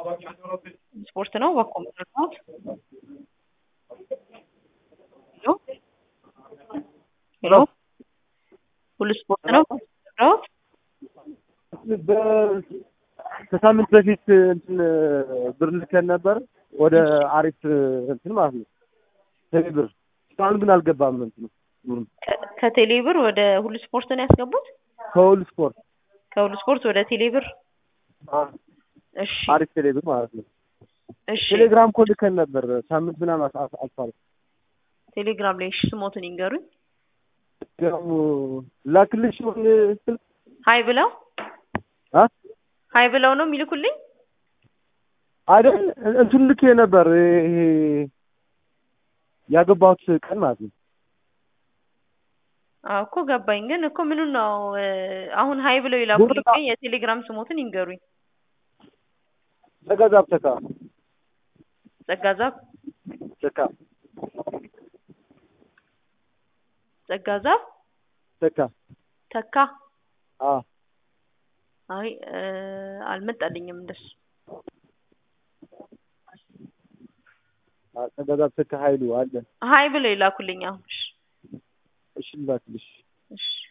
ስፖርት ነው በኮ ምትረዳት ሄሎ ሄሎ ሁሉ ስፖርት ነው ምትረዳት ከሳምንት በፊት እንትን ብር ልከን ነበር ወደ አሪፍ እንትን ማለት ነው ቴሌ ብር እስካሁን ግን አልገባም እንትኑ ብሩን ከቴሌ ብር ወደ ሁሉ ስፖርት ነው ያስገቡት ከሁሉ ስፖርት ከሁሉ ስፖርት ወደ ቴሌ ብር እሺ አሪፍ ቴሌ ብር ማለት ነው እሺ ቴሌግራም እኮ ልከን ነበር ሳምንት ምናምን አስ- አስ- አልፏል ቴሌግራም ላይ እሺ ስሞትን ይንገሩኝ ደግሞ ላክልሽ ይሁን ስልክ ሀይ ብለው አ ሀይ ብለው ነው የሚልኩልኝ አይደል እንትን ልክ ነበር ይሄ ያገባሁት ቀን ማለት ነው አዎ እኮ ገባኝ ግን እኮ ምኑን ነው እ፣ አሁን ሀይ ብለው ይላኩልኝ ግን የቴሌግራም ስሞትን ይንገሩኝ ተጋዛብ ተካ ጸጋዛብ ተካ ጸጋዛብ ተካ ተካ አ አይ እ፣ አልመጣልኝም እንደሱ አ ተጋዛብ ተካ ኃይሉ አለ ሀይ ብለው ይላኩልኝ አሁን እሺ እሺ ላክልሽ እሺ